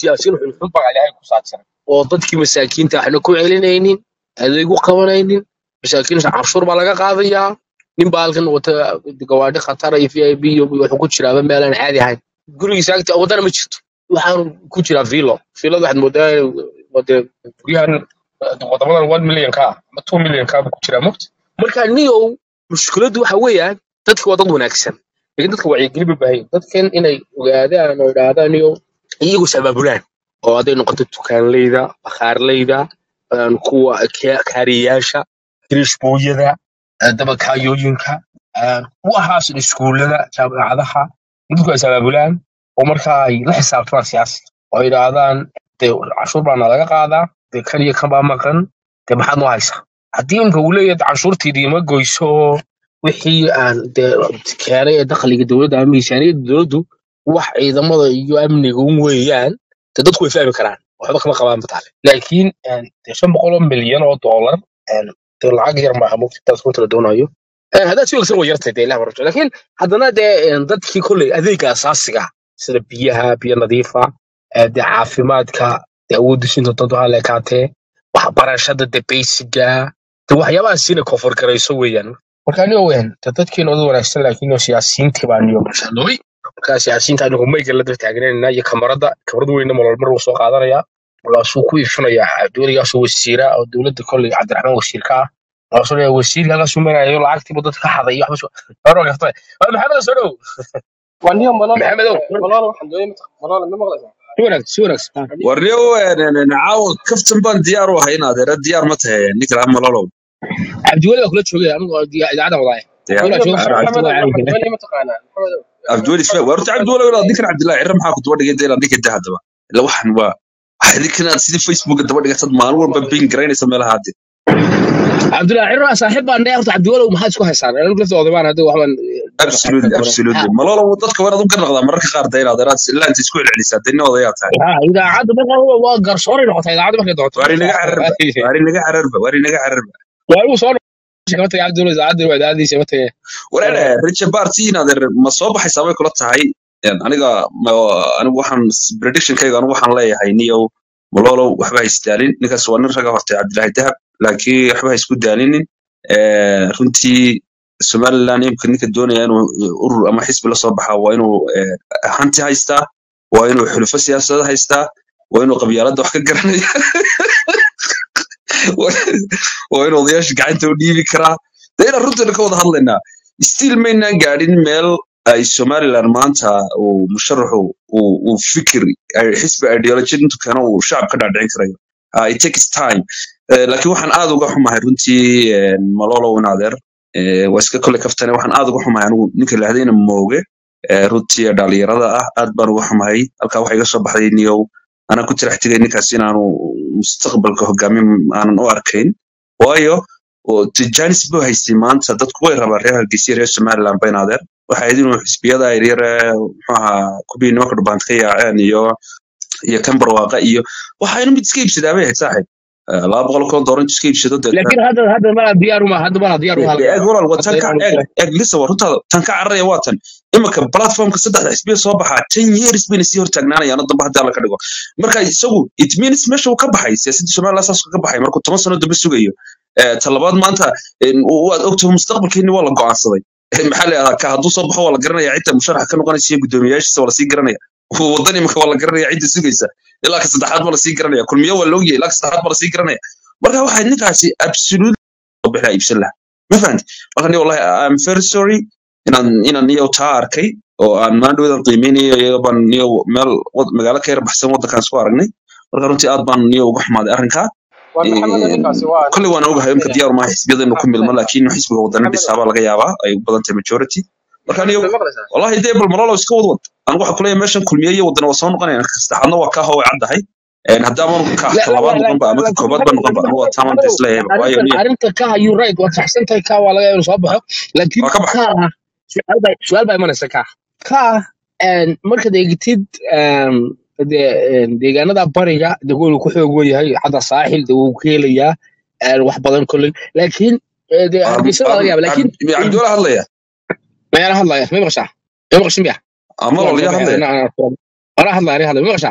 siyaasiyiin xunxun baa ilaahay ku saabsan oo dadkii masaakiinta waxna ku celinaynin adeeg u qabanaynin masaakiin canshuur baa laga qaadayaa nin baa halkan wata gawaadhi khatara iyo v i b iyo wuxuu ku jiraaba meelaan caadi ahayn gurigiisa agta wadana ma jirto waxaan ku jiraa vilo vilada waxaad moodaa wade guryahan eh, wadamadan one million ka ah ama two million ka ku jiraa mogta marka niyow mushkiladdu waxa weeyaan dadka waa dad wanaagsan laakiin dadka wacyigelin bay baahan yihiin. dadkan inay ogaadaan oo idhaahdaan niyow iyagu sabaabulaan oo hadday noqoto dukaanleyda bakhaarleyda een, kuwa ka- kaariyayaasha kirishbooyada eh, dabakaayooyinka een, kuwahaas iskuullada jaamacadaha dadku ay sabaabulaan oo markaa ay la xisaabtamaan siyaasi oo ay idhaahdaan dee canshuur baana laga qaadaa dee kan iyo kan baa maqan dee maxaad noo haysaa haddii imka uu leeyahay canshuurtiidii ma goyso oo wixii aan dee keenay ee dakhliga dowladda ama miisaaniyadda dowladdu wax ciidamada iyo amniga un weeyaan dee dadku way fahmi karaan waxba kama qabaan bataale laakiin een, dee shan boqol oo milyan oo doolar een, dee lacag yar maaha mugtaas runta la doonayo Een, haddaad si wanaagsan way yartay dee ilaah barjo laakiin haddana dee een, dadkii kolley adeega asaasiga sida biyaha biyo nadiifa ee, dee caafimaadka dee awoodda sinta dad ha leekaatee waxbarashada dee basiga dee waxyaabaha siina koonfur garayso weeyaan marka aniga weyn dee dadkeena wada wanaagsan laakiin oo siyaasiyiintii baa niyo mashalooy marka siyaasiyiinta anigu mayga la daba taagnanayna iyo kamarada kamarada weyna malol mar wuu soo qaadanaya markaasuu ku iifinayaa cabdiweligaasoo wasiira oo dowladda kolley cabdiraxmaan wasiirka ah markaasuu leeyahay wasiirka halkaasuu marayo lacagtiibu dadka ka xaday iyo waxba hore gaftay waa maxamed soo dhow وانيو ملول maxamedow ملول waxaan doonay ملول ma maqlaysaa si wanaagsan si wanaagsan warniyo caawa kaftan baan diyaar u ahay adeera diyaar ma tahay ninka laha malolow cabdiweli baa kula joogay anigu idaacada wadaaya diyaar wala weliba jooga maxamed cabdiweli maxamed caadi weli ma taqaanaa maxamed abdiweli isfa warta cabdiweli walaal ninkan cabdillahi cirra maxaa ku daba dhigay deelaan ninka daa haddaba ila waxan waa waxay ninkan aad sidii facebook daba dhigatad maalin walba bin garaynaysa meelaha hadde cabdullahi cirra saaxiib baan dhahay horta cabdiweli maxaa isku haysaan anigu lafta odabaan hadda waxbaan absolutely absolutely malolow dadka waa inaad u garnaqdaa mararka qaar dee inaad eraad ilaa inta isku celcelisaa dee nin odayaa tahay ha idaacadda marka waa garsooray noqotay idaacadda markay doonto waari naga cararba waari naga cararba waari naga cararba waa igu soo noqoshay kama tagay cabdiweli idaacadda waa idaacaddiisa ma tagay wareer richard barty inaad ma soo baxaysaa bay kula tahay Een, aniga ma- anigu waxaan predictionkayga anigu waxaan leeyahay niyow malolow waxba ha isdaalin ninkaas waa nin raga hortay cabdilaahi dahab laakiin waxba ha isku daalinin Ee, runtii somaliland imika ninka doonaya inuu urur ama xisbi la soo baxaa waa inuu ee, hanti haystaa waa inuu xulufo siyaasada haystaa waa inuu qabyaaladda wax ka garanaya waa waa inuu odayaasha gacanta u dhiibi karaa dee inaan runteena ka wada hadlaynaa still maynaan gaadhin meel ay somaliland maanta uu musharaxu uu uu fikir ay xisbi ideology intuu keeno uu shacab ka dhaadhicin karayo Ah, it takes time Eh, laakiin waxaan aad uga xumahay runtii eh, malolo in adeer Eh, waa iska kole kaftane waxaan aad uga xumahay anigu ninka lahdayna mooge eh, runtii ee dhalinyarada ah aad baan uga xumahay halkaa waxa iga soo baxday niyow anaa ku tirax tegay ninkaas inaanu mustaqbalka hogaamin aanan u arkayn waayo oo tijanis buu haystay maanta dadku way rabaan reer hargeysa iyo reer somaliland bayn adeer waxa ahayd inuu xisbiyada yaryar ee muxuu ahaa kubii nimanka dhubaanta ka yaaceen iyo iyo kan barwaaqa iyo waxaynu mid iska iibsadaa bay ahayd saaxiib Eh, laba boqol koo dooran iska iibsado deetna laakiin hadda hadda malaa diyaar uma hadda malaa diyaar uma eeg walaal waa tan ka eeg eeg lisa waa runtaada tan ka cararaya waa tan iminka platformka saddexda xisbiya soo baxaa ten years bayna sii hortaagnaanayaan oo dambe haddii alla ka dhigo marka isagu it means meesha uu ka baxay siyaasadda somaliland saas ka baxay markuu toban sano dambe sugayo Eh, ta labaad maanta eh, waad ogtahay mustaqbalkeeni waa la go'aansaday Eh, maxaa la yidhahdaa ka hadduu soo baxo waa la garanaya cidda musharaxa ka noqonaysa iyo guddoomiyaashiisa waa lasii garanaya wadan imika waa la garanaya cidda sugaysa ilaa ka saddexaad baa lasii garanaya kulmiyo waa loogyahay ilaa ka saddexaad baa lasii garanaya marka waxay ninkaasi absolute bixla iibsan laha ma fahanti marka ni wallahi i'm very sorry inaan inaan niyow taa arkay oo aan maandhowdan qiimeynayo iyaga baan niyow meel wad- magaalo ka yar baxsan waddankaan isku aragnay marka runtii aad baan niyow uga xumaaday arrinkaa waa maxamed ninkaasi waa kolley waan ogahay imka diyaar maaha xisbiyada inuu ku milmo laakiin xisbiga wadana dhisaabaa laga yaabaa ay u badan tahay majority marka niyow ma maqlaysaa wallahi dee bal malolo iska wadwad anigu waxaa kuleeyahay meeshan kulmiye iyo wadana waa soo noqonayaan saddexaadna waa kaa howay caddahay haddaaman ka La- ka la- labaad la- noqonba ama ka la- koobaad ba noqonba anigu waa taaman Maxamedow, isleeyahay waayo arrintan niyo arrinta ka you right waad saxsan tahay ka waa laga yaabaa inuu soo baxo laakiin waa ka baxay ka su'aal baa su'aal baa imanaysa ka ka een, markaad eegtid een, dee, een, deegaanada bariga dee wuu ku xoog weyahay hadda saaxil dee wuu ka helayaa een, wax badan kolley laakiin ee, dee hargeysa waa laga yaaba laakiin cabdiwala hadlaya mayana hadlaya may maqashaa may maqashin miya ama lolya hadlaya ana hadlaya aniga hadlaya may maqashaa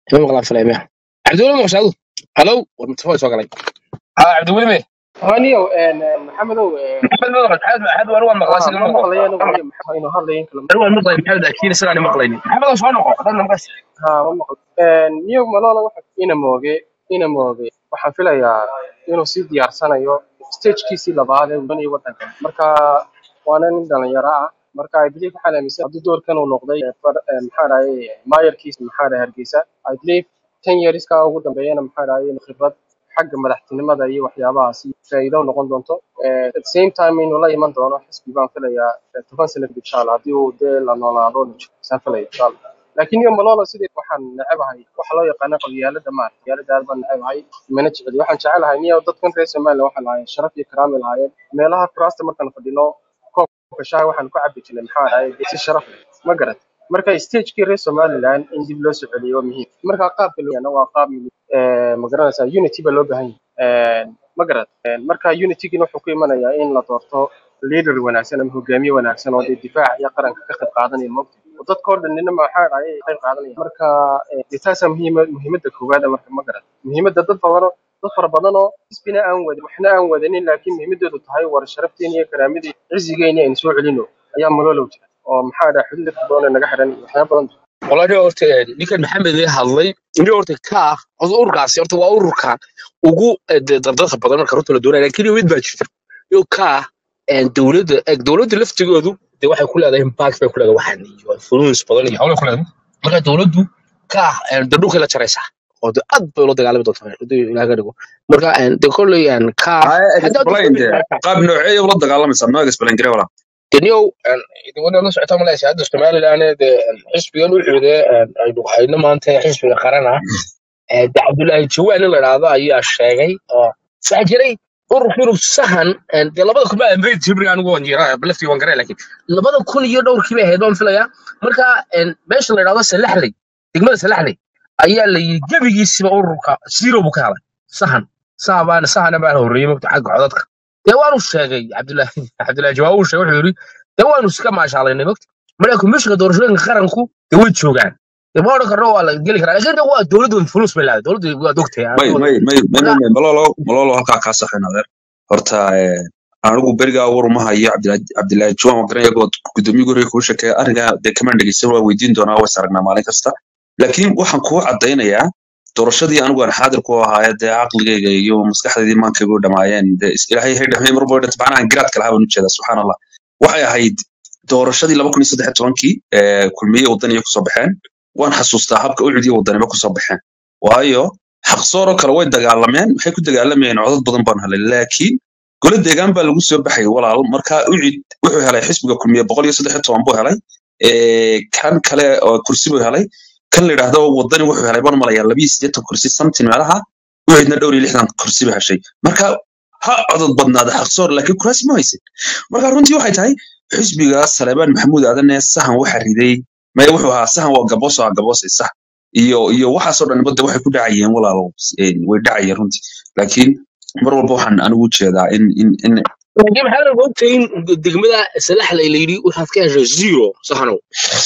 ima maqlaan filaymaya cabdiweli ma maqshaadu halow war mutafaa soo galay ha cabdiweli me هانيو محمدو maxamed ma maqal maxamed maxamed war waan maqlaa ها isaga ma ما maqlo مقلي انا محمد انه هذا يمكن war waan maqlay maxamed laakiin isagaan maqlaynin maxamed soo noqo hadana maqas ها ما مقل نيو مالولا waxa ina mooge ina mooge waxaan filayaa inuu sii diyaarsanayo stagekiisii labaad ee wadaniga wadanka marka waana nin dhalinyaro ah marka I believe waxaan aaminsan haddii doorkan uu noqday eh, far- eh, maxaa dhahay maayarkiisa maxaa dhahay hargeysa I believe ten yearska ugu dambeeyana maxaa dhahay inuu khibrad xagga madaxtinimada iyo waxyaabahaasi faa'iido noqon doonto Eh, at the same time inuu la iman doono xisbi baan filayaa eh, toban sano kadib insha allah haddii uu dee la noolaado saan filaya insha allah laakiin iyo malolo sidii waxaan necebahay waxa loo yaqaana qabyaalada maar qabyaalada aad baan necebahay mana jeceli waxaan jecelahay niyo dadkan reer somaliland waxaa lahaayeen sharaf iyo karaami lahaayeen meelaha kuraasta markaan fadhino koobka shaaha waxaan ku cabi jirnay maxaa dhahay si sharaf leh ma garat marka stagekii reer somaliland in dib loo soo celiyo waa muhiim marka qaabka loo yaqaano waa qaab eh, ma garanaysaa unity baa loo baahan yahay ma garat marka unitygina wuxuu ku imanayaa in la doorto leader wanaagsan ama hogaamiye wanaagsan oo dee difaaca iyo qaranka ka qayb qaadanaya moogta oo dadka oo dhan nina maxaa dhacay ay qayb qaadanaya marka eh, dee taasaa muhiima muhiimadda koowaad ah marka ma garat muhiimadda dad badan oo dad fara badan oo xisbina aan wadin waxna aan wadanin laakiin muhiimadoodu tahay war sharafteena iyo karaamadii cizigeena aynu soo celino ayaa malolow jira oo maxaa dhahay xuduud dad badan oo naga xiran iyo waxyaaba badan walahi horta ninkan maxamed ee hadlay nin horta ka ah horta ururkaasi horta waa ururka ugu eh, de- dardadka badan marka runta la doonaya laakiin mid baa jirta iyo ka ah eh, dowladda eh, dowladda laftigoodu de waxay ku leedahay impact bay ku leedahay waxaan iyo influence badan iyo hawlay ku leedahay marka dowladdu ka ah eh, de dhulkay la jaraysaa oo de aad bay ula dagaalami doontaa haddii ilaaha ka dhigo marka eh, de kolley eh, ka ah haya hadda explain de qaab noocee ula dagaalameysaa noo explain gare walaa deniyow wana la socota malaysa hadda somaliland de xisbigan u xude aynu hayno maanta xisbiga qarana eh, de cabdullaahi jawaan in la idhaahdo ayaa sheegay oo waxaa jiray ururku inuu sahan eh, de labada kun baa amreyd jibriga anigu waan jira laftii waan garay laakiin labada kun iyo dhowrkii bay ahayd waan filayaa marka eh, meesha la idhaahdo salaxley degmada salaxley ayaa la yidhi gebigiisiba ururka zero buu ka helay sahan sahabaan sahana baan horreeyey mogta xagga codadka dee waanu sheegay cabdullaahi cabdullaahi jawaab uu sheegay wuxuu yidhi dee waanu iska maashaalaynay mogta marka komishinka doorashooyinka qaranku dee way joogaan dee ma odhan karno waa la geli karaa laakiin de waa dowladdu influence bay leedahay dowladdu waa dogtay may may may may may may malolo malolo halkaa kaa saxin adeer horta eh, anigu berigaa war uma hayo Cabdilaahi- cabdilaahi juwan waa garan iyagoo gudoomiyuhu hore kuu sheekeeya arrinkaa dee kamaan dhegeysan waa weydiin doonaa waa is aragnaa maalin kasta laakiin waxaan kuu caddaynayaa doorashadii anigu aan xaadir ku ahaa dee caqligayga iyo maskaxdaydii maankaygu dhamaayeen dee is- ilaahay hay dhamay mar walba dhanta macnaha garaadka lahaa baan ujeedaa subxaan allah waxay ahayd doorashadii laba kun iyo saddex iyo tobankii ee kulmiye wadaniya kusoo baxeen waan xasuustaa habka ucud iyo wadaniba kusoo baxeen waayo xaqsooroo kale way dagaalameen maxay ku dagaalamayeen codad badan baan helay laakiin gole deegaan baa lagu soo baxay walaal marka ucid wuxuu helay xisbiga kulmiye boqol iyo saddex iyo toban buu helay ee, kan kale oo kursi buu helay kan la yidhaahdo wadani wuxuu helay baan malayaa labiyo siddeetan kursi samtin meelaha ucidna dhowr iyo lixdan kursi ba heshay marka ha codod badnaada xaqsoor laakiin kuraasi ma haysan marka runtii waxay tahay xisbiga saleebaan maxamuud aadane sahan waxa riday maya wuxuu ahaa sahan waa gaboos waa gaboos ee sax iyo iyo waxaasoo dhan badda waxay ku dhacayeen walaalo een, way dhacayeen runtii laakiin mar walba waxaan anigu jeedaa in in in laakiin maxaa la ogtay in degmada salaxley la yidhi waxaad ka heshay zero saxanow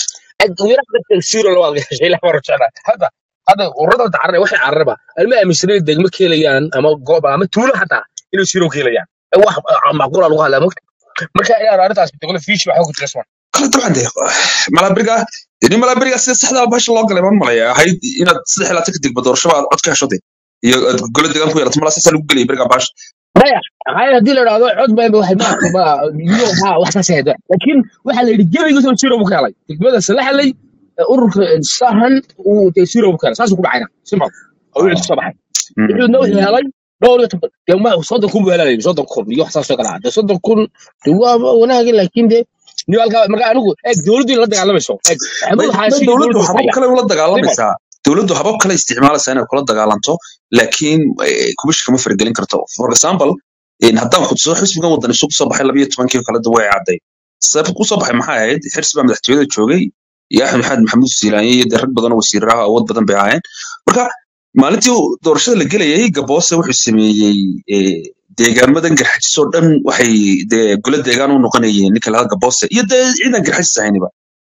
wira dadka zero labaad ka heshay lama rajana hadda hadda ururada carare waxay cararaba alma aaminsanay degmo ka helayaan ama goob ama tuulo xataa inay zero ka helayaan Eh, wax ah, macquul ah lagu hadlaa mogta marka inaan arrintaas degmada fiish waxa ku tirsan kala dabcan dee malabiriga ini malabiriga sida saxda basha loo galay baan malaya ahayd inaad saddex ilaa tanka degmo doorashaba aad cod ka hesho de iyo aad gole deegaan ku yeelato malaa saasaa lagu gelaya beriga baasha maya haya haddii la idhaahdo cod baa waxay maarka ma iyo ha wax saas ahayd laakiin waxaa la yidhi gebigiisoo zero buu ka helay degmada salaxley eh, ururka sahan uu dee zero buu ka helay saasuu ku dhacayna simple oo wixii kusoo baxay wuxuuna wuxuu helay dhowr iyo toban dee ma soddon kun buu helayay soddon kun iyo wax saasoo kale ah dee soddon kun dee waa wanaagin laakiin dee ni halkaa marka anigu eeg dowladdu la dagaalamayso eeg may maxamuud may xaashi dowladdu dowladdu habab haya kale ula simple dagaalamaysaa dowladdu habab kale isticmaalaysaa inay kula dagaalanto laakiin eh, kubishka ma faragelin karto for example in haddaan xusuusto xisbigan wadani isu kusoo baxay labayo tobankii oo kale da way cadday sababta kusoo baxay maxay ahayd xirsi baa madaxtooyada joogay iyo axmed maxamed maxamuud siilaanye iyo dee rag badan oo wasiiraha awood badan bay ahaayeen marka maalintii uu doorashada la gelayay gaboose wuxuu sameeyey eh, deegaamadan garxajisoo dhan waxay dee gole deegaan u noqonayeen ninka lahaa gaboose iyo dee ciidan garxajis ahayniba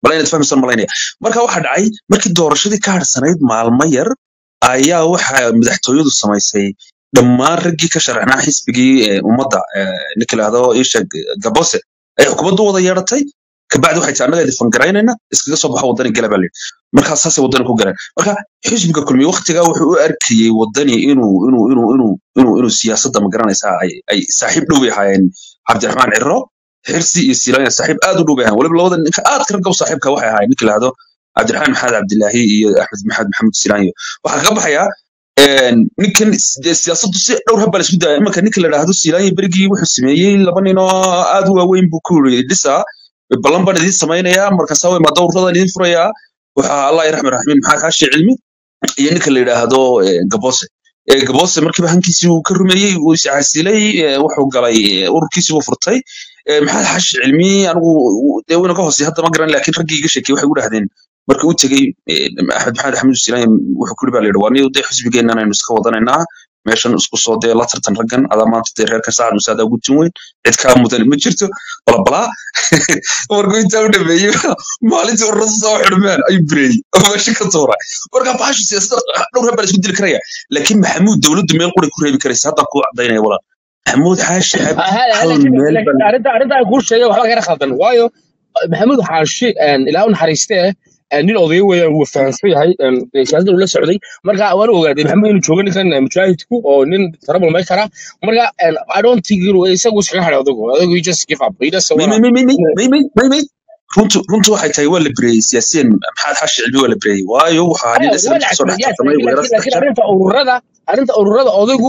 bala inaad fahmaysan malaynaya marka waxaa dhacay markii doorashadii ka harsanayd maalmo yar ayaa waxa madaxtooyadu samaysay dhammaan raggii ka sharaxnaa xisbigii eh, ummadda eh, ninka lahdo isha gabose ay xukuumaddu wada yeedhatay kabacdi waxay tii annaga idin garaynayna iskaga soo baxo wadani gala baa layidhi markaas saasay wadani ku galeen marka xisbiga kulmiye waqtigaa wuxuu u arkayey wadani inuu inuu inuu inuu inuu inuu siyaasadda ma garanaysaa ay ay saaxiib dhow bay ahaayeen cabdiraxmaan ciro xirsi iyo silaanya saaxiib aad u dhow bay ahaayeen waliba labada ninka aad ka ragab saaxiibka waxay ahaayeen ninka lahdo cabdiraxmaan maxamed cabdilaahi iyo axmed maxamed maxamuud silaanyo waxaa kaga baxaya een, ninkan s- dee siyaasaddu si dhowr hab baa la isku daya imanka ninka la dhahdo silaanyo berigii wuxuu sameeyey laba nin oo aad u waaweyn buu ku yiri dhisa ballan baan idiin samaynayaa markaasa way maa dowradan idiin furayaa waxaa allah raxman raxiim maxaa kaashii cilmi iyo ninka la yidhaahdo eh, gabose Eh, gabose markiiba hankiisii uu ka rumeeyey uu iscasilay eh, wuxuu galay eh, ururkiisii buu furtay Eh, maxamed xaashi cilmi anigu u- dee wayna ka hoosey hadda ma garan laakiin raggii iga sheekey waxay u dhahdeen markii uu tegey eh, axmed maxamed axmed usilaan wuxuu kuri baa la yidhi waa niyo dee xisbigeennan aynu iska wadanaynaa meeshan isku soo dee la tartan raggan adaa maanta dee reerka saacad musaadaa ugu tin weyn cid kaa mudan ma jirto balabalaa markuu intaa u dhameeyey maalintii ururada soo xidhmeen ayuu bireeyey oo meesha ka tuuray marka bahashu siyaasadda dhowr hab baa la isku dili karaya laakiin maxamuud dowladdu meel qura ku reebi karaysa hadda kuu cadaynaya walaal maxamuud xaashi cab هلا hal هلا meel لكن baa arrinta arrinta ay kuu sheegay waxba gara khaldan waayo maxamuud xaashi ilaa u naxariistee nin odaya weeyaan wuu fahamsan yahay siyaasadda uu la socday marka waan ogaaday maxamuud inuu joogo ninkan mujaahidku oo nin trouble makera marka i don't think inuu isagu iskaga hadhay odagu odagu he just give up he just may wanna may may may may may may may runtu runtu waxay tahay waa la bireeyey siyaasiyan maxamed xaashi cilmi waa la bireeyey waayo wuxuu ahaa nin ايوه islam ولا kasoo dhex يس tartamay لكن weerar لكن لكن saddex jeer arrinta ururada arrinta ururada odaygu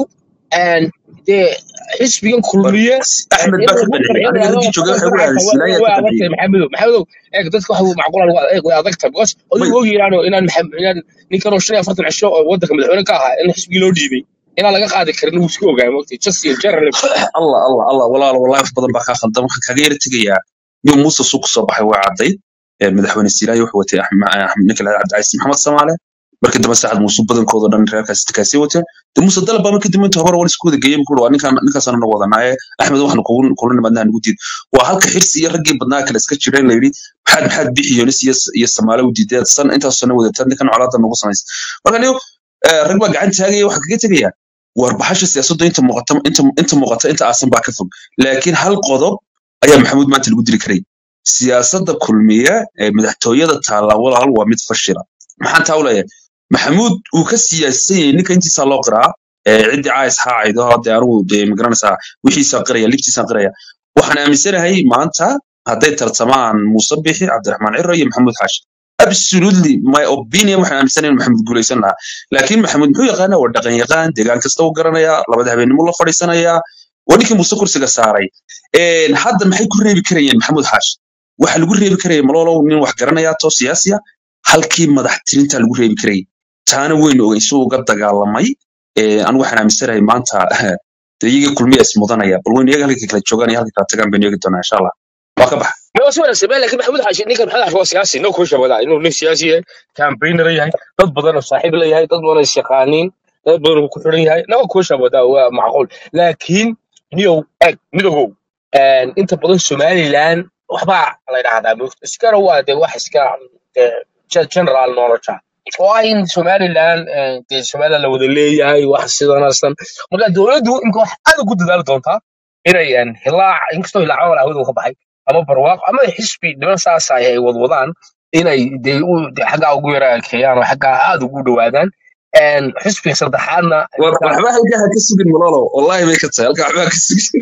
dee xisbigan war kulmiye axmed baa inuu ka ku qanciyey qanciyo aniga yidhaahdo raggii joogay waxba waxay ku ugu dhahdeen dhacaysa silaaya way ka qanciyey adagtahay maxamedow maxamedow eeg dadka waxa macquul eeg way adagtahay because may odaygu og yidhaano inaan maxam- inaan ninkan oo shan iyo afartan cisho oo waddanka madaxweyne ka ahaa in xisbigii loo dhiibay inaan laga qaadi karin wuu iska ogaay mogtay just in general allah allah allah walaal wallahi wax badan baa kaa khaldan waxaan kaaga yara tegayaa nin muuse suu kusoo baxay waa caddayd Ee, madaxweyne siilaayo wuxuu watay Axma- Axmed- ninka la cabdicasiis maxamed samaale markii dambe saacad muuse badankooda dhan reerkaas kaasii wateen de muuse dalab baa markii dambe inta hore waan isku wada geeyey buu waa ninkaan ninkaasaan na wadanaaye axmed waxaan kugu kula nimaadnaa nagu diid waa halka xirsi iyo raggii badnaa kale iska jireen la yidhi maxaad maxaad bixi yonis iyo iyo samaale u diideed san intaas sana wadataan ninkan colaada nagu samaysa marka niyo eh, rag baa gacan taagaya waxaa kaga tegaya war baxasha siyaasaddu inta muuqata inta inta muuqata inta aasan baa ka fog laakiin hal qodob ayaa maxamuud maanta lagu dili karay siyaasadda kulmiye ee madaxtooyada taalla walaal waa mid fashila maxaan taa u leeyahay maxamuud uu ka siyaasan yahay ninka intiisaa loo qiraa ee ciddii caayis haacaydo dee anigu dee magaranaysaa wixiisaa qiraya libtiisaa qiraya waxaan aaminsanahay maanta hadday tartamaan muuse bixi cabdiraxmaan ciro iyo maxamuud xaashi absolutely my opinion waxaan aaminsanahay in maxamuud guulaysan lahaa laakiin maxamuud muxuu yaqaanaa waa dhaqan yaqaan deegaan kasta u garanayaa labada habeenimo la fadhiisanayaa waa ninkii muuse kursiga saaray Een, hadda maxay ku reebi karayeen maxamuud xaashi waxa lagu reebi karaya malolow nin wax garanaya too siyaasiya halkii madax tirinta lagu reebi karayay taana weynu ogeyn si uu uga dagaalamay Ee, anigu waxaan aaminsanahay maanta dee iyagii kulmiya is mudanaya bal weynu iyaga halkii kala joogaan iyo halkii kala tagaan baynu eegi doonaa insha allah waa ka baxa ما هو سؤال سبيل لكن محمود حاشي نيكا محمود حاشي هو سياسي نو كوشة ولا إنه نيك سياسي كامبينر يهي ضد بدن صاحب له يهي ضد بدن الشقانين ضد بدن كحرين يهي نو كوشة ولا هو معقول لكن نيو أك مدوغو ان انت بدن سومالي لان وحبا الله يرحمه هذا اسكار هو ده واحد اسكار جنرال نولجا وين سومالي لان دي سومالي لو ذلي يهي واحد سيدان اصلا مركا دولدو يمكن واحد هذا قد دال دونتا inay een hilaac inkastoo hilaac wal hawada uu ka baxay ama barwaaqo ama xisbi niman saas ah ay wadwadaan inay dee u dee xaggaa ugu yara keeyaan oo xaggaa aad ugu dhowaadaan een xisbiga saddexaadna war inta waxba halkaa ha ka sugin malolow wallahi bay ka tahay halkaa waxba ha ka sugin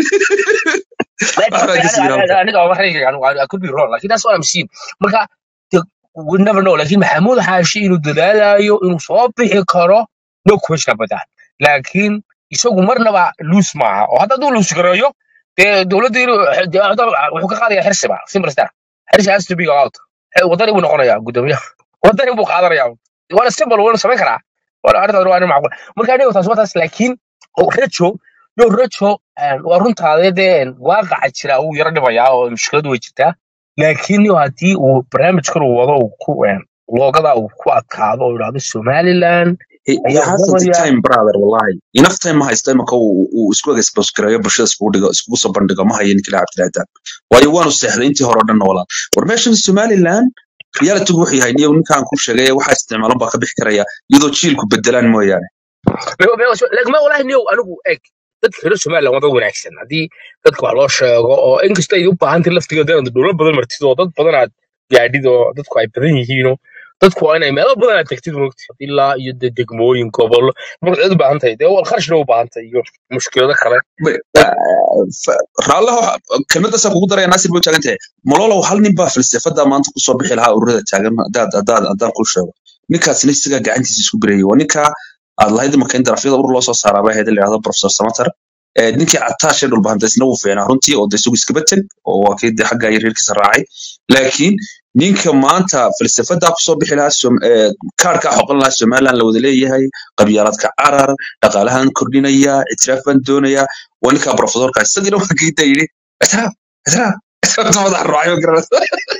laakiin waxba ha ka sugin aniga halkaa aniga waa rayga aniga I could be wrong laakiin that's what I'm seeing marka the- we never know laakiin maxamuud xaashi inuu dadaalayo inuu soo bixi karo no question about that laakiin isagu marnaba loose maaha oo hadda hadduu loose gareeyo dee dowladda inuu dee hadda wuxuu ka qaadaya xirsiba simple star xirsi has to be out Eh, wadani buu noqonayaa gudoomiyaha wadani buu qaadanayaa waana simple waana samayn karaa waana arrintaas waa arrin macquul marka aniga taas waa taas laakiin oo rejo no rejo waa runtaade dee waaqaca jira uu yaro dhimayaa oo mushkiladu way jirtaa laakiin yo haddii uu barnaamijkan uu wado uu ku een, loogada uu ku adkaado oo yidhaahdo somaliland he he ayaa hasn't the wadamaya time brother wallahi enough time ma haysta imaka uu uu isku expose gareeyo bulshada iskugu dhigo iskugu soo bandhigo ma hayo ninkii la cabdilaadan waayo waanu seexday intii hore oo dhan walaal war meeshan somaliland realitigu wuxuu yahay niyow ninkaan ku sheegay waxaa isticmaalan baa ka bixi karaya iyadoo jiilku bedelaan mooyaane lagma walahi niyow anigu eg dadka reer somaliland waa dad wanaagsan haddii dadka wax loo sheego oo inkastoo ay u baahantahay laftigeeda inaad dhowlo badan martid oo dad badan aad gaadhid oo dadku ay badan yihiinoo dadku waa inay meelo badan aad tagtid mogti ilaa iyo de degmooyin gobollo marka cid u baahan tahay dee wal kharashna u baahan tahay iyo mushkilado kale raalleho kelmadaasaa kugu daraya naasir bay taagan tahay malolow hal nin baa falsafada maanta kusoo bixi lahaa ururada taagan hadaad hadaad haddaan kuu sheego ninkaasna isagaa gacantiisa isku bireeyay waa ninka aad lahayd marka in darafyada urur loo soo saaraa baa hayda layidhahdo professor samater Eh, ninkii cataashe dhulbahanta isna wuu fiicnaa runtii oo de isagu iskaba teg oo waa kii de xagga iyo reerkiisa raacay laakiin ninka maanta falsafadaa kusoo bixi lahaa Som- eh, kaarkaa xoqan lahaa somaliland la wada leeyahay qabyaaladka carar dhaqaalahan kordhinaya ictiraaf baan doonaya waa ninkaa profesorka isagiina waa kiita yidhi ictiraaf ictiraaf ictiraaf madax raacay ma garanaysa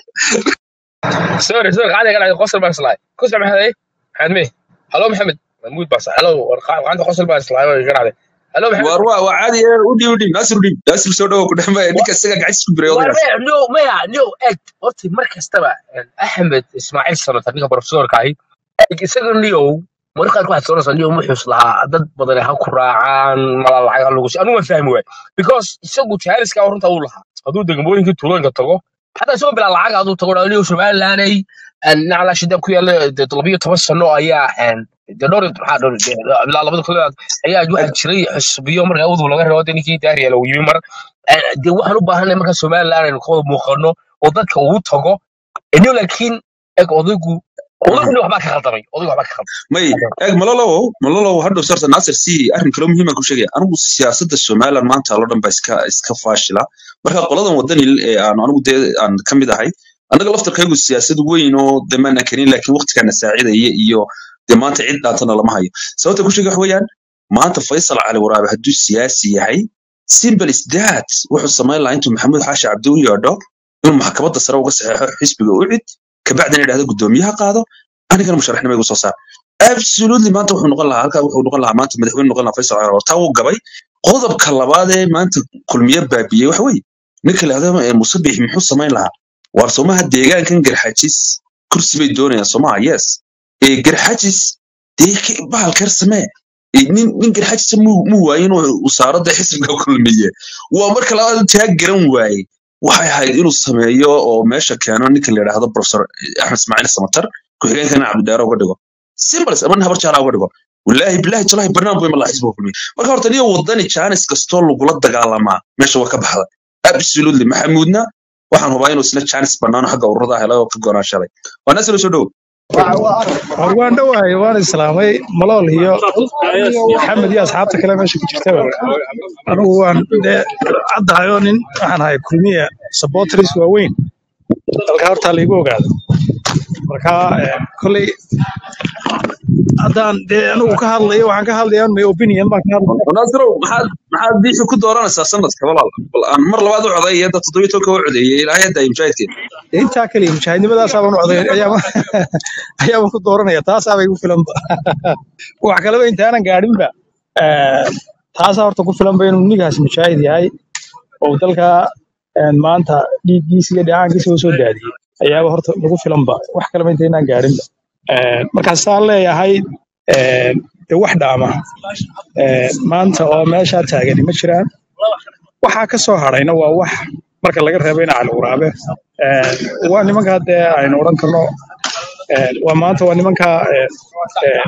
sorry sorry qaali galaay qosol baan islaay kusla maxamed maxamed me halo maxamed mahmuud baa sa halo war qaanta qosol baan islaay oo garaade halo maxamed waar waa waa caadi eh, u dhiib u dhiib naasir u dhiib naasir soo dhawo ku dhexmaya ninka isagaa gacantiisa isku bireeya war odaygaas maya no maya no eg horta mar kastaba axmed ismaaciil sanatar ninka profesorka ahi isaga niyow marka qaarkood waxaad soonaysaa niyow muxuus lahaa dad badan ha ku raacaan mala lacag ha lagu si anigu waan fahmi waay because isagu jaaliska runta uu lahaa hadduu degmooyinkii tuulooyinka tago xataa isagoo bilaa lacag hadduu tago dhaa niyow somalilanay naclaa shida ku yaalla dee labiyo toban sano ayaa dee dhowr iyo- maxaa dhowr dee ilaa labada kun ayaa waxaa jiray xisbiyo markaa udub laga reebo dee ninkii daariya lagu yimi mar Eh, dee waxaan u baahanay marka somaliland aynu ka wada muuqano oo dadka ugu tago iniyo laakiin eg odaygu odaygu nin waxbaa ka khaldamay odaygu waxbaa ka khaldamay may eeg malolow malolow hadhow sarta naasir si arrin kale muhiiman ku sheegaya anigu siyaasadda somaliland maanta loo dhan baa iska iska faashila marka qoladan wadani ee aan anigu dee aan ka mid ahay annaga laftarkaygu siyaasad weyn oo de maana karin laakiin waqtigana saacidaya iyo de maanta cid dhaantana lama hayo sababta ku sheega wax weeyaan maanta faysal cali waraabe hadduu siyaasi yahay simple is that wuxuu samayn lahaa intuu maxamuud xaashi cabdi u yeedho inuu maxkamadda sare uga saxeexo xisbiga u cid kabacdina idhahdo guddoomiyaha qaado anigana musharaxnimo igu soo saar absolutely maanta wuxuu noqon lahaa halkaa wuxuu noqon lahaa maanta madaxweyne noqon lahaa faysal cali taa wuu gabay qodobka labaad ee maanta kulmiye baabiyey waxa weeye ninka lahdo musabix muxuu samayn lahaa waar somaha deegaankan garxajis kursi bay doonayaan somaha yes ee garxajis dee ke- bahal keer samee Ee, nin nin garxajisa muu muu waaye inuu wasaaradda xisbiga kulmiye waa marka labaad taa garan waaye waxay ahayd inuu sameeyo oo meesha keeno ninka la yidhaahdo professor axmed ismaaciil samatar ku-xigeenkana cabdidheere uga dhigo simbles ama nin habar jaalaa uga dhigo walaahi bilaahi tolaahi barnaamij weyn ma laha xisbiga kulmiye marka horta niyo wadani jaanis kastoo lagula dagaalamaa meesha waa ka baxda absolutely maxamuudna waxaan hubaa inuu isna jaanis banaano xagga ururada helay oo ka goonaan shalay waa nasilo soo dhow war waan dhowahay waan islaamay malool iyo maxamed iyo asxaabta kale meesha ku jirta anigu waan dee caddahay oo nin waxaan ahay kulmiya supporters waaweyn dalka hortaa laigu ogaado marka eh, kolley haddaan dee anigu ka hadlayo waxaan ka hadlayaa my opinion baan ka hadlaya naasiro maxaad maxaad diixi ku dooranaysaa sanadka walaal bal aan mar labaad u coday hadda toddobiyo tobanka u codeeyey ilaahay hadda mujaahidkeena Dee intaa kaliya mujaahidnimadaasaaban u coday ayaaba ayaaba ku dooranaya taasaaba igu filanba wax kaleba intaanan gaadhinba eh, taasaa horta ku filanba inuu ninkaas mujaahid yahay oo dalka eh, maanta dhiiggiisa iyo dheecaankiisa u soo daadiyey ayaaba horta lagu filanba wax kaleba intaynaan gaadhinba Eh, markaasaan leeyahay eh, dee wax dhaama eh, maanta oo meeshaa taagani ma jiraan waxaa ka soo hadhayna waa wax marka laga reebo in cali waraabe Eh, waa nimankaa dee aynu odhan karno eh, waa maanta waa nimankaa eh, eh,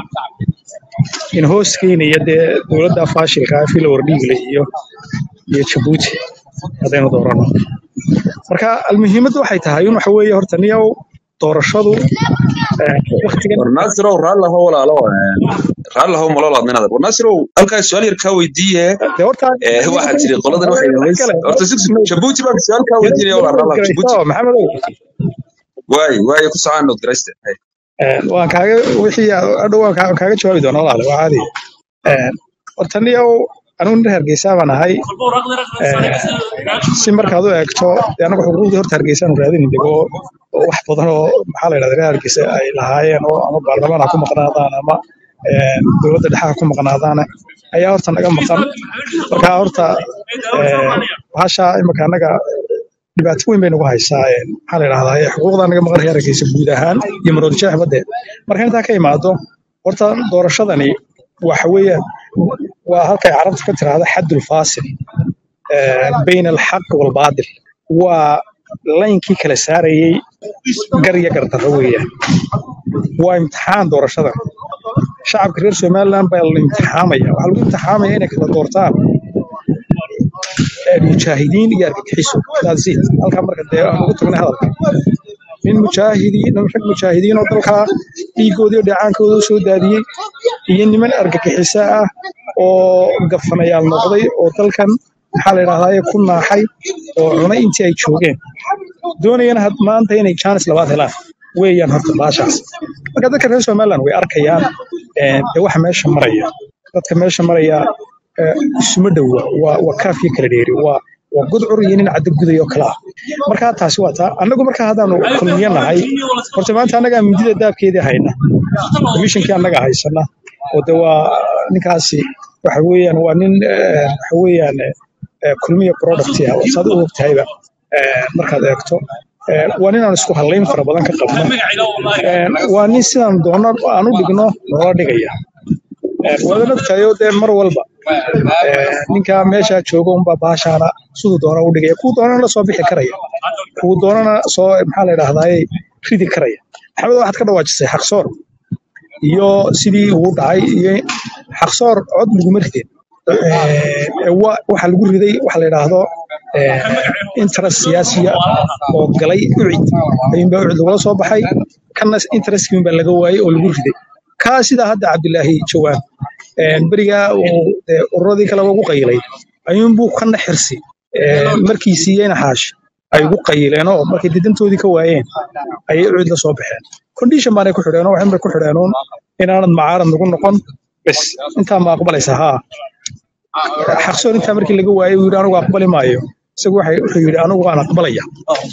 in hoos keenaya dee dowladda faashilka ah fila wardhiigle iyo iyo jabuuti haddaynu doorano marka almuhiimaddu waxay tahay in waxa weeye horta niyow doorashadu eh, waqtigan war naasirow raallaho walaalo raallaho malol aad ninaad war naasirow halkaa su-aal yar kaa weydiiye dee horta ee waxaa tiri qoladan waxay wax kale horta si jabuuti baan su-aal kaa weydiinaya walaal raallah jabuuti maxamedow waay waay ku socaan nood garayste Hay. Eh, waan kaaga wixii adhow waan kaa- waan kaaga jawaabi doonaa walaale waa caadi Eh, horta niyow anigu nin hargeysa baan ahay Eh, si markaad u eegto dee anagu xuquuqdii horta hargeysaan raadini dego oo oo wax badan oo maxaa la yidhahda reer hargeysa ay lahaayeen oo ama baarlamaan ha ku maqnaadaan ama eh, dowladda dhexe ha ku maqnaadaan ayaa horta naga maqan marka horta eh, bahasha imika annaga dhibaato weyn bay nagu haysaa een, maxaa la idhahdaa ee, xuquuqda naga maqan heerarkiisa guud ahaan iyo maroodijeex badeed marka intaa ka imaado horta doorashadani waxa weeyaan waa halkay carabtu ka tiraahdo xaddul faasil ee, bayna alxaq walbaatil waa laynkii kala saarayey gar iyo gardarro weeyaan waa imtixaan doorashadan shacabka reer somaliland baa la imtixaamaya waxaa lagu imtixaamaya inay kala doortaan ee, mujaahidiin iyo argagixiso That's it. halkaa marka dee aan ugu tagnay hadalka nin mujaahidiin rag mujaahidiin oo dalkaa dhiigoodii iyo dheecaankooda u soo daadiyey iyo niman argagixiso ah oo gafanayaal noqday oo dalkan maxaa la idhahdaa ku naaxay oo cunay intii ay joogeen doonayana had maanta inay jaanis labaad helaan weeyaan horta baashaas marka dadka reer somaliland way arkayaan ee, dee waxa meesha maraya dadka meesha maraya ee, isuma dhowa waa waa kaafyo kala dheeri waa waa gudcur iyo nin caddo guday oo kale ah marka taasi waa taa annagu marka haddaanu kulmiyo nahay horta maanta annagaa mindida daabkeedii hayna komishinkii annaga haysana oo de waa ninkaasi waxa weeyaan waa nin eh, waxa weeyaan eh, eh, kulmiya product ah oo saad u ogtahayba eh, markaad eegto Eh, waa nin aan isku hallayn fara badan ka qabno Eh, waa nin sidaan doono aan u dhigno noola dhigaya Eh, waad ogtahay oo dee mar walba eh, ninka meesha jooga unbaa baashaana siduu doona u dhigaya kuwa doonana la soo bixi karaya kuwa doonana soo maxaa la idhahdaaye ridi karaya maxamed waxaad ka dhawaajisay xaqsoor iyo sidii uu dhacay iyo xaqsoor cod laguma ridin Eh, wa- waxaa lagu riday waxa la yidhaahdo eh, interest siyaasiya oo galay ucid ayuunbaa ucid lagula soo baxay kana interestkiin baa laga waayey oo lagu riday kaa sidaa hadda cabdilaahi jawaan eh, berigaa uu dee ururadii kale ugu qayilay ayuunbuu kana xirsi eh, markii siiyeyna xaashi ay ugu qayileen oo markay didantoodii ka waayeen ayay ucid la soo baxeen condition baanay ku xidheen oo waxin bay ku xidheen uun inaanad macaarad nagu noqon bes intaa ma aqbalaysa haa xaqsoon intaa markii laga waayey uu yidhi anigu aqbali maayo isagu waxay- wuxuu yidhi anigu waan aqbalaya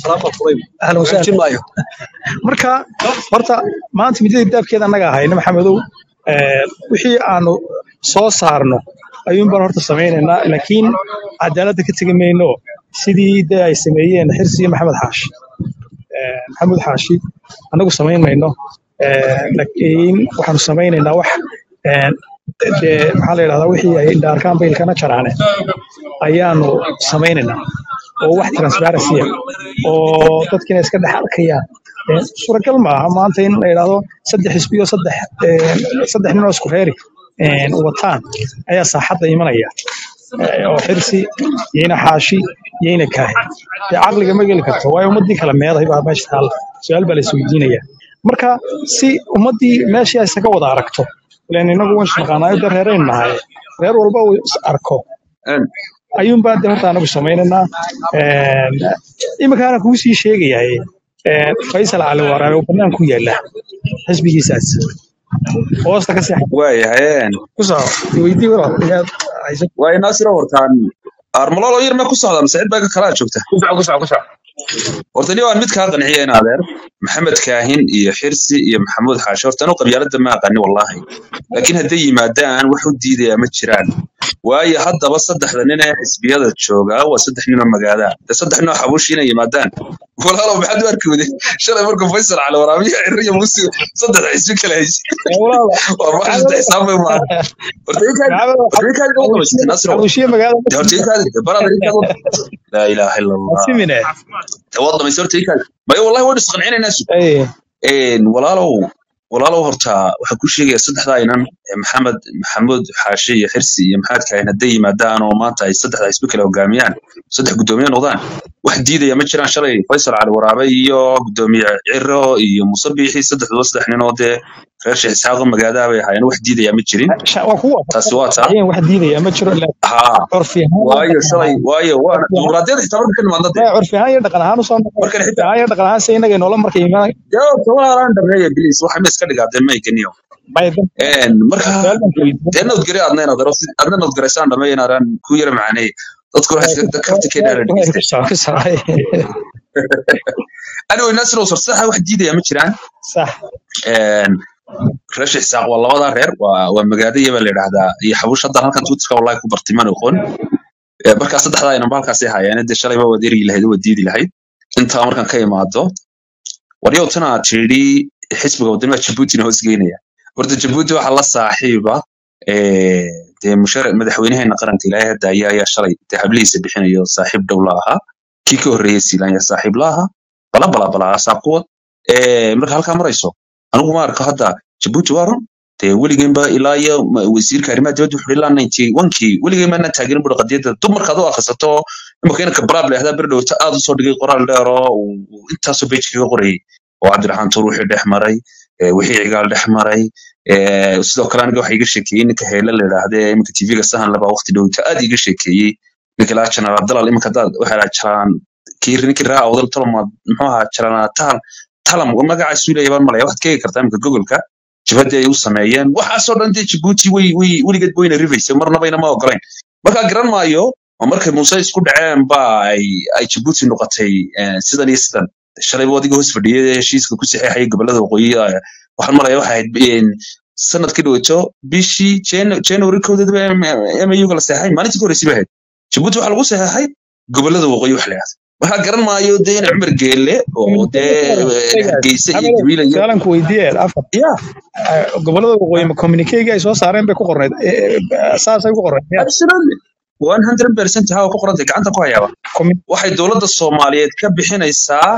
ahlan wasahlan marka horta maanta midada daabkeeda annaga ahayna maxamedow eh, wixii aanu soo saarno ayuun baan horta samaynaynaa laakiin cadaaladda ka tegi mayno sidii dee ay sameeyeen xirsi iyo maxamed xaashi Eh, maxamed xaashi annagu samayn mayno Eh, laakiin waxaanu samaynaynaa wax eh, dee maxaa la yidhahdaa wixii ay dhaarkaan baylkana jaraane ayaanu samaynaynaa oo wax transparency ah oo dadkiina iska dhex arkayaan Eh, suuragal maaha maanta in la yidhaahdo saddex xisbiyo saddex eh, saddex nin oo isku reeri eh, wataan ayaa saaxadda imanaya Eh, oo xirsi yayna xaashi yayna kaahi dee caqliga ma geli karto waayo ummaddii kala meeday baa meesha taalla su-aal baa la isweydiinaya marka si ummaddii meeshii ay isaga wada aragto ilan inagu waan isnaqaanaayo dee reeraynu nahay reer walba uu is arko Een, ayuunbaa de horta anagu samaynaynaa iminkaana kuu sii sheegayahay een, faysal cali waraabe oo bannaan ku yaala xisbigiisaas hoosta ka seexa waayahay een, ku soco weydii walaal inaad haysan waay naasiro hortaan armalolo yar ma ku socdaa mise cid baa ka kalaa joogta ku soco ku soco ku soco horta ni waan mid kaa qanciya in adeer maxamed kaahin iyo xirsi iyo maxamuud xaashi horta anu qabyaaladda ma aqani wallahi laakiin hadday yimaadaan wax u diidaya ma jiraan waayo haddaba saddexda nin ee xisbiyada joogaa waa saddex ninoo magaalaa de saddex ninoo xabuushi inay yimaadaan walaalow maxaad u arki wade shalay markuu faysal cali waraabiyo cirriya musi saddex xisbi kala haysi walaal waa marka saddex xisaab bay maaha horta inkaad horta inkaad ugu qabaysatay nasro xabushiye magaalada de horta inkaad barada inkaad laa ilaaha ila allah simine tawaad dhamaysa horta inkaad mayo wallahi waan isqancinaynaa su ay een walaalow walaalow horta waxaan ku sheegayaa saddexdaa inan ee maxamed maxamuud xaashi iyo xirsi iyo maxamed kaahin hadday yimaadaan oo maanta ay saddexda xisbi kale hogaamiyaan saddex guddoomiye noqdaan wax diidaya ma jiraan shalay faysal cali waraabe iyo guddoomiye ciro iyo muuse biixi saddexduba saddex nin oo dee reer sheekh isxaaqo magaalaha bay ahaayeen wax diidaya ma jirin sha- waa kuwa taasi waa taa ayaan wax diidaya ma jiro laakiin haa curfi ahaan iyo waayo dhaqan shalay ahaan waayo waa dimuqraadiyadda xitaa marka ka nimaadna dee maya curfi ahaan iyo dhaqan ahaan usoo noqon markan curfi xitaa ahaan iyo dhaqan ahaan se inaga inoola markay imaan dee tawaaraan dhameeya bilis waxa ma iska dhigaadeen mayganiyo maya dan een marka su'aal baan ku weydiin dee nabadgelyo aadna inaad aro adna nabadgaraysaan dhameeya inaadaan ku yara macaaney dadku waxay iska karti keenaa la ku dhegeysta soco ku soco anyway nasir sarsaxa wax diidaya ma jiraan sax een reer sheekh isaaq waa labadaa reer waa waa magaadaya baa la yidhaahdaa iyo xabuush haddan halkan tuutiska wallahi ku bartay mana oqon Eh, markaa saddexdaa inanba halkaasay haayeen dee shalayba waad erigi lahayd oo waad diidi lahayd intaa markaan ka imaado waryow tana tidhi xisbiga wadanimaa jabuutina hoos geynaya horta jabuuti waxaa la saaxiiba eh, dee mushar madaxweynaheena qaranka ilaahay hadda ayaa ayaa shalay dee hablihiisa bixinayo saaxiib dhow la ahaa kii ka horreeyey siilaan yaa saaxiib la ahaa bala bala bala asaab kuwad Eh, marka halkaa marayso anigu ma arko hadda jabuuti waa run dee weligeenba ilaa iyo ma- wasiirka arrimaha dibadda wuxuu ilaa ninety onkii weligeen maanaan taageerin buri qadiyadda dumarkaad u akhrisato imaka inanka baraable ahdaa beri dhowta aad usoo dhigay qoraal dheer oo uu uu intaasoo bej kaga qorayay oo cabdiraxmaan tuur wixii dhex maray eh, wixii cigaal dhex maray eh, sidoo kale aniga waxa iga sheekeeyey ninka heele la idhaahde iminka tvga sahan laba waqti dhowta aad iga sheekeeyey ninka laa janaal dalal iminka hadaad waxaa dhaha jalaan kii ninkii raa awdal tolmaad muxuu ahaa jalaana tahan talam magacaasu leeyahay baan malaya waxaad ka eegi kartaa iminka gogolka jabhadii ay u sameeyeen waxaasoo dhan dee jabuuti way way weligeed wayna rifaysa marnabayna ma ogolayn markaa garan maayo oo markay muuse isku dhaceen ba ay ay jabuuti noqotay eh, sidan iyo sidan shalayba adiga hoos fadhiyay ee heshiiska ku saxeexayay gobolada waqooyi eh, waxaan malaya waxay ahayd een, sanadkii dhaweeto bishii Jan- january kowdeedba mau la saxeexay maalintii ka horreysay bay ahayd jabuuti waxaa lagu saxeexay gobolada waqooyi wax la yidhahdo waxaa garan maayo dee in cumar geelle oo dee eh, hargeysa iyo maxamedow gabiila iyo su-aalan ku weydiiyeen afar ya eh, gobolada waqooyi ma communiquega ay soo saareen bay ku qorneyd Eh, eh, saasay ku qorneyd miya absolutely 100% haa ku qorantay gacanta ku hayaaba Commu- waxay dowladda soomaaliyeed ka bixinaysaa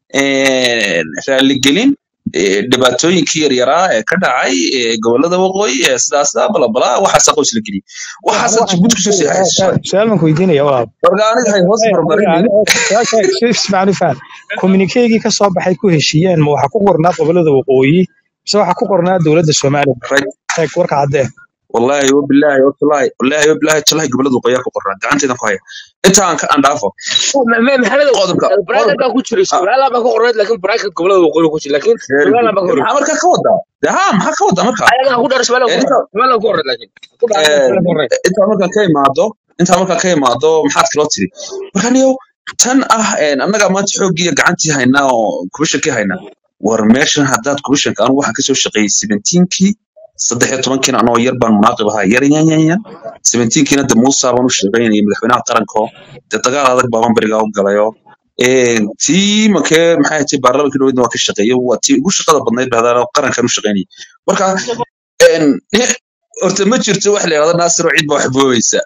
eh, raaligelin eh, dhibaatooyinkii yaryaraa ee ka dhacay eh, gobolada waqooyi ee sidaasda balabala waxaasa qoys la geliyey waxaasa waxaan jabuuti kusoo seexaysa su-aal baan ku weydiinaya walaal marka aniga hay hoos barbarinin ismacnifaan communiquegii ka soo baxay ku heshiiyeen ma waxaa ku qornaa gobolada waqooyi mise waxaa ku qornaa dowladda soomaaliya right eeg warka caddee wallahi wabillahi watallahi wallahi wabillahi tallahi gobolada waqooyi ku qornaa gacantaydan ku haya inta aan ka andhaafo maxamed qodobka bracket qodobka baa ku jiray somaliland baa ka qorneyd laakiin bracket gobolada waqooyi ku jira laakiin very good somaliland baa ka maxaa horreysay marka ka wadaa de ha maxaa ka wadaa marka ayagaa ku dhar somaliland Eh, ku inta somaliland ku horreyd laakiin ku dhar eh, somaliland ku horreyd intaa markaan ka imaado intaa markaan ka imaado maxaad kaloo tiri marka niyow tan ah een, annaga maanta xooggii iyo gacantii haynaa oo kubishankii haynaa war meeshan haddaad kubishanka anigu waxaan kasoo shaqeeyey seventeenkii saddex iyo tobankiina anoo yar baan munaaqib ahaa yar yan yan yan seventeenkiina de muusa baan u shaqeynayay madaxweynaha qaranko de dagaal adag baaban berigaa u galayo Een, tii makee maxay ahayd baarlamaanka dhaweydna waa ka shaqeeyey waa tii ugu shaqada badnayd bahdaa qarankan u shaqeynayay marka een, horta ma jirto wax la yidhahdo naasiro cid baa wax boobaysa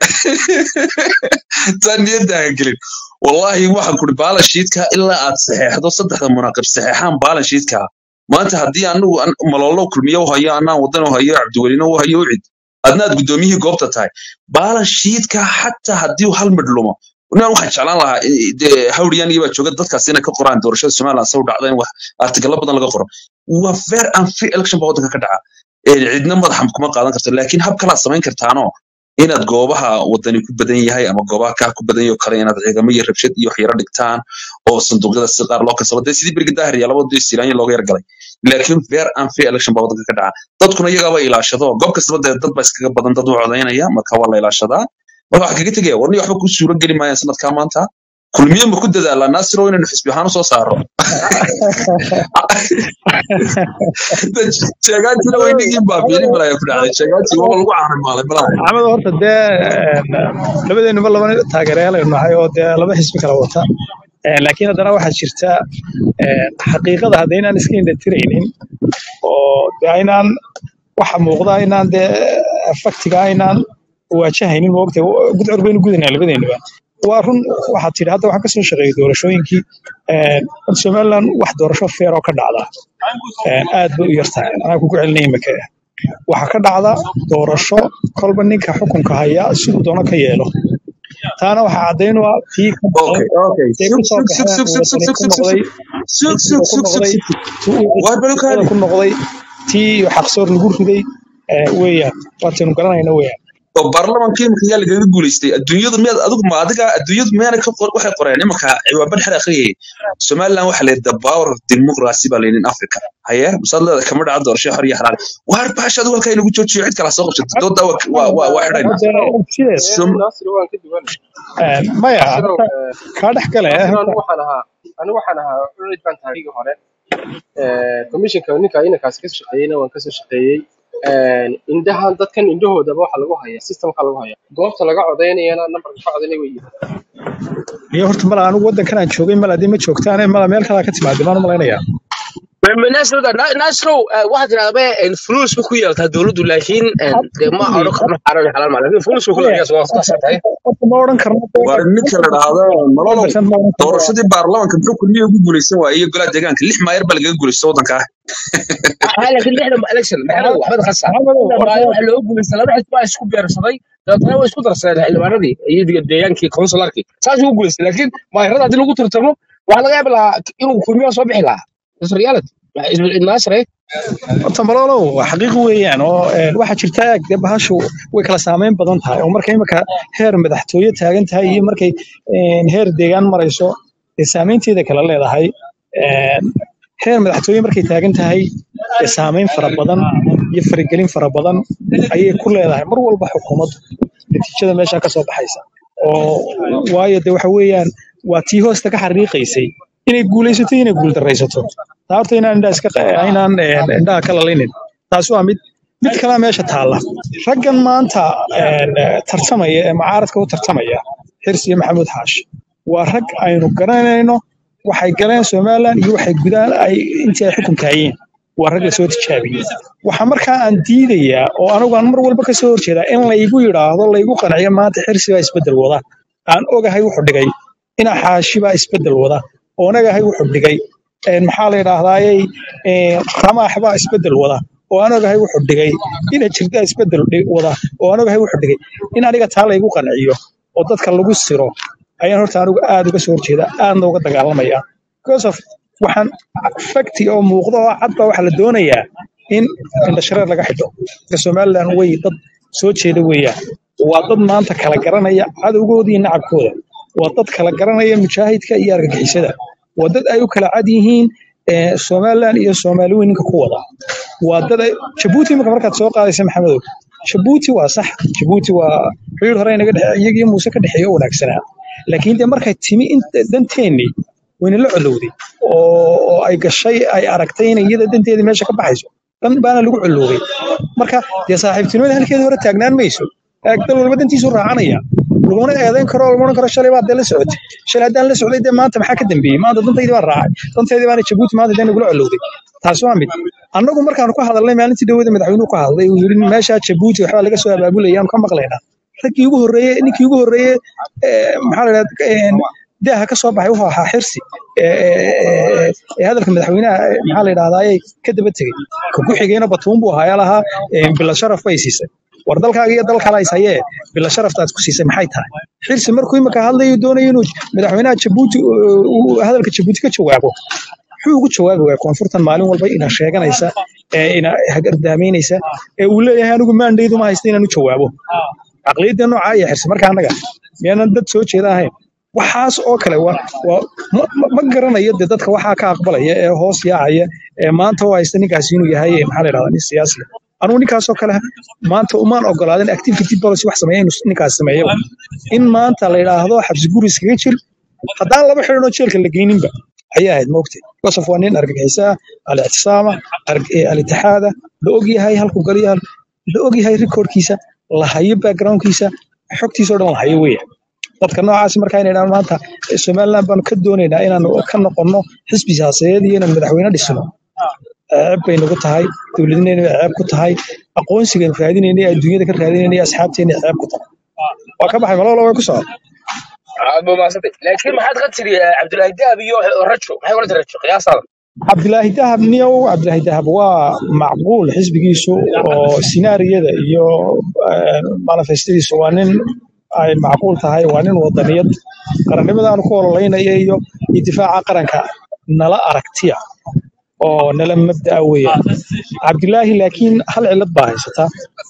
taan niyadda ha gelin wallahi waxaan kuri baalashiidka ilaa aad saxeexdo saddexda munaaqib saxeexaan baalashiidka maanta haddii anigu an- maloolo kulmiyo u hayo anaan wadan u hayo cabdiwelina u hayo ucid adna aad guddoomiyihii goobta tahay baalashiidka xataa haddii uu hal midh lumo inaan waxaan jeclaan lahaa i- dee hawriyaan iyo baa jooga dadkaas inay ka qoraan doorashada somaliland saw dhacda in wax artigalo badan laga qoro waa fair and free election baa waddanka ka dhaca Ee, cidna madaxa kuma qaadan karto laakiin hab kalaad samayn kartaano inaad goobaha wadani ku badan yahay ama goobaha kaa ku badan yahay oo kale inaad ciidamo iyo rabshad iyo waxyaro dhigtaan oo sanduuqyada si qaar loo kasaba dee sidii berigi daahir iyo labada dee siraanya looga yar galay laakiin fair and free election baa waddanka ka dhaca dadkuna iyagaaba ilaashado goob kastaba dee dad baa iskaga badan dad u codaynaya marka waa la ilaashadaa marka waxaa kaga tegaya warni waxba kuu suuro geli maayaan sanadkaa maanta kulmiye ma ku dadaalaa naasiro inaynu xisbi ahaan usoo saaro sheegaantina weynigii baabiini malaya ku dhacday sheegaantii waba lagu caanimaalay malaha maxamed horta dee een, labadeenuba laba taageerayaal nahay oo dee laba xisbi kala wata Een, laakiin haddana waxaa jirta een, xaqiiqada haddaynaan iska indhatiraynin oo dee aynaan waxa muuqda inaan dee faktiga aynaan waajahaynin moogtay gudcur baynu gudanaa labadeenuba waa run waxaad tidhi hadda waxaan kasoo shaqeeyay doorashooyinkii een, horta somaliland wax doorasho feer oo ka dhacda een, aad bay u yartahay anaa kugu celinaya imika waxaa ka dhacda doorasho kolba ninka xukunka haya siduu doono ka yeelo taana waxaa caddayn u ah tii ka okay baxeen okay ee sug ku soo sug sug baxeen sug sug wadani sug ku sug noqday sug sug xisbiga sug ku sug noqday sug sug tii waar xisbiyada balukaadi ku noqday tii xaqsoor lagu riday ee, weeyaan waataynu garanayna weeyaan oo baarlamaanka imika yaa lagaga guulaystay adduunyadu miyaad adigu ma adiga adduunyadu miyaana ka qor waxay qoreen imika ciwaaban xer akhriyay somaliland waxa leeyahay the power of democracy baa layidhi in africa haye masaad leedahay kama dhaca doorasho xor iyo xalaal waar baasha adigu halkaa inagu joojiyo cid kala soo qabsato dooda waa waa waa waa xidhayna hadda sideed Som- naasir waan ka duwan een, maya naasirow horta kaa dhex gale naasir horta anigu waxaan ahaa anigu waxaan ahaa ucid baan tahay hore commissionka ninka inankaas ka shaqeeyeyna waan kasoo shaqeeyey een, indhahan dadkan indhahoodaba waxa lagu hayaa systemka lagu hayaa goobta laga codaynayana nambarka ka codaynaya way iyo horta mala anigu waddankan aan joogay mala hadii ma joogtaan mala meel kalaa ka timaadeen baan u malaynayaa nasro nasro waxaad tidhahdaa fulus ba ku yeeltaa dowladdu laakiin dee ma odhan karno xaaraan iyo xalaal ma laakiin fulus ba ku maya yeeltaa waa kutaasan tahay horta ma odhan karno dee waar ninka la dhahdo nololow 100% ma odhan karno doorashadii baarlamaanka muxuu kulmiye ugu guulaysan waayey iyo golaha deegaanka lix maayar baa lagaga guulaysta waddanka ah ها لكن احنا election maxaa waxba khasa maxamedow inta horta baa waxa loo guuleystay laba xisbi baa isku beersaday dabeetana way isku darsadeen xildhibaanadii iyo deegaankii consularkii saas ugu guuleystay laakiin maayarada haddii lagu tartamo waxaa laga yaaba lahaa inuu kulmiyaa soo bixi lahaa is reality naasre horta malolow waa xaqiiq weeyaan oo een, waxaa jirta eeg dee bahashu way kala saameyn badan tahay oo markay imika heer madaxtooye taagan tahay iyo markay een, heer deegaan marayso dee saameynteeda kala leedahay Een, heer madaxtooye markay taagan tahay dee saameyn fara badan iyo faragelin fara badan ayay ku leedahay mar walba xukuumaddu natiijada meesha ka soo baxaysa oo waayo dee waxa weeyaan waa tii hoosta ka xariiqaysay inay guulaysato iyo inay guuldaraysato taa horta inaan indhaha iska qa- inaan een, indhaha ka lalinin taas waa mid mid kalaa meesha taalla raggan maanta een, tartamaya ee mucaaradka u tartamaya xirsi iyo maxamuud xaashi waa rag aynu garanayno waxay galeen somalilan iyo waxay gudaan ay intii ay xukunka hayeen waa rag la soo tijaabiyey waxa markaa aan diidayaa oo anigu aan mar walba ka soo horjeedaa in laygu yidhaahdo laygu qanciyo maanta xirsi baa isbeddel wada aan ogahay wuxuu dhigay ina xaashi baa isbeddel wada oon ogahay wuxuu dhigay een, maxaa la yidhaahdayey ramaax baa isbeddel wada oo aan ogahay wuxuu dhigay ina jirdaa isbeddel dhi- wada oo aan ogahay wuxuu dhigay in aniga taa laygu qanciyo oo dadka lagu siro ayaan horta anigu aad uga soo horjeeda aadna uga dagaalamaya because of waxaan fakti oo muuqda oo cad baa waxaa la doonayaa in indhashareer laga xidho dadka somalilan way dad soo jeeda weeyaan waa dad maanta kala garanaya cadowgooda iyo nacabkooda waa dad kala garanaya mujaahidka iyo argagixisada waa dad ay u kala cad yihiin eh, somalilan iyo soomaali weyn ninka ku wada waa dad ay jabuuti imika markaad soo qaadaysa maxamedow jabuuti waa sax jabuuti waa xiriir hore inaga dhexe iyagiyo muuse ka dhexeeya oo wanaagsanaa laakiin dee markay timi inta danteennii wayna la colowday oo oo ay gashay ay aragtay inay iyada danteedii meesha ka baxayso dan baana lagu coloobay marka dee saaxiibtinimada halkeeda hore taagnaan mayso Eeg, dal walba dantiisu raacanaya laguna eedayn karo laguna oran karo shalay baad dee la socotay shalay haddaan la socday dee maanta maxaa ka dambeeyey maanta dantaydii baan raacay danteydii baana jabuuti maanta dee nagula colowday taas waa mid annagu markaanu ka hadalnay maalintii dhawada madaxweynuhu ka hadlay uu yidhi meeshaa jabuuti waxbaa laga soo abaabulaya aanu ka maqlaynaa raggii ugu horreeyey ninkii ugu horreeyey ee, maxaa la yidhahdaa daaha ka soo baxay wuxuu ahaa xirsi ee ee- ee hadalka madaxweynaha ee, maxaa la yidhahdaaye ka daba tegey ka ku xigeyna batuun buu ahaa ayaa lahaa ee, bila sharaf bay siisay war dalkaaga iyo dal kale is hayee bila sharafta aad ku siisay maxay tahay xirsi markuu imika hadlayo doonayo inuu madaxweynaha jabuuti uu- uu hadalka jabuuti ka jawaabo muxuu ugu jawaabi waaya koonfurtan maalin walba ina sheeganaysa ee ina hagardaameynaysa ee uu leeyahay anigu maandhaydu ma haysta inaan u jawaabo caqliyadda noocaa iyo xirsi marka annaga miyaanan dad soo jeeda ahayn waxaas oo kale waa waa ma, ma ma garanayo dee dadka waxaa ka aqbalaya ee hoos yaacaya ee maanta u haysta ninkaasi inuu yahay ee maxaa la yidhahdaa nin siyaasi ah. anugu ninkaasoo kale maanta umaan ogolaadan activity policy wax sameeya inuu ninkaas sameeyo in maanta la yidhaahdo xabsi guri iskaga jir haddaan laba xidhan oo jeelka la geyninba ayay ahayd moogtay gosof waa nin argagixisaa al-ictisaama arg- eh, al-itixaada la og yahay halkuu galiyo la og yahay rikoorkiisa la hayo backgroundkiisa xogtiisa oo dhan la hayo weya dadka noocaas markaa inay dhahaan maanta eh, somaliland baanu ka doonaynaa inaanu ka noqonno xisbi siyaasadeed iyo inaan madaxweyne dhisno ceeb bay nagu tahay dowladnimada bay ceeb ku tahay aqoonsigan raadinayna ee adduunyada ka raadinayna iyo asxaabteena ceeb ku tahay waa ka baxay malolo way ku socda aad buu mahadsantay laakiin maxaad ka tiri eh, cabdulaahi dahab iyo rajo maxay oran tahay rajo qiyaasaada cabdilaahi dahab niyow cabdilaahi dahab waa macquul xisbigiisu oo sinaariyada iyo eh, manifestadiisu waa nin ay macquul tahay waa nin wadaniyad qarannimadaanu ku ololeynaya iyo iyo difaaca qaranka nala aragtiya oo nala mabda'a weeyaan cabdilaahi laakiin hal cillad baa haysataa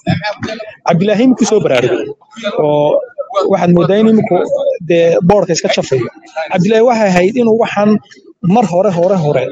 cabdilaahi iminku soo baraarugay oo waxaad moodaa in iminku dee boorka iska jafayo cabdilaahi waxay ahayd inuu waxaan mar hore hore hore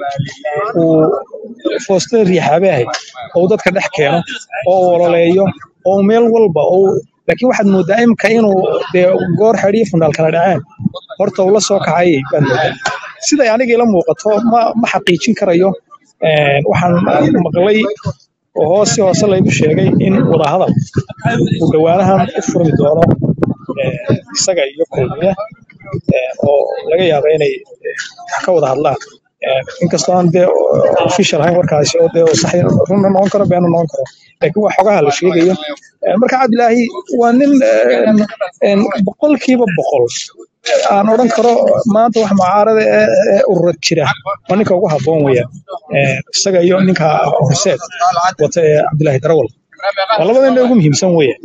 uu foostada riixaabay ahayd oo uu dadka dhex keeno oo uu ololeeyo oo uu meel walba oo uu- laakiin waxaad moodaa imika inuu dee goor xedhiyo fundaal kala dhaceen horta uu la soo kacay baad moodaa siday aniga ila muuqato ma ma xaqiijin karayo Een, waxaan maqlay oo hoos si hoose laygu sheegay in wadahadal uu dhowaanahan u furmi doono eh, isaga iyo kulmiye eh, oo laga yaabo inay eh, wax ka wada hadlaan Eh, inkastoo aan dee official ahayn warkaasi oo dee sax runna noqon karo beena noqon karo laakiin wax xogaha la sheegayo Eh, marka cabdilaahi waa nin eh, een, boqolkiiba boqol aan odhan karo maanta wax mucaarada ee ee ururad jira waa ninka ugu habboon weeyaan Eh, isaga iyo ninka horseed wata ee cabdilaahi darawal waa labada nin ee ugu muhiimsan weeyaan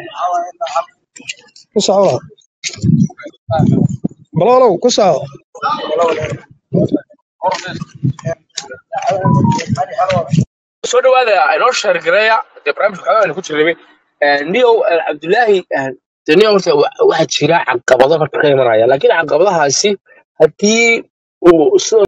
ku soco walaal. baloolow ku soco soo dhawaada inoo sheergareeya dee barnaamijka xogaa aynu ku jirnay niyow cabdulaahi dee niyow horta wa- waxaa jira caqabado horta ka imanaya laakiin caqabadahaasi haddii uu sida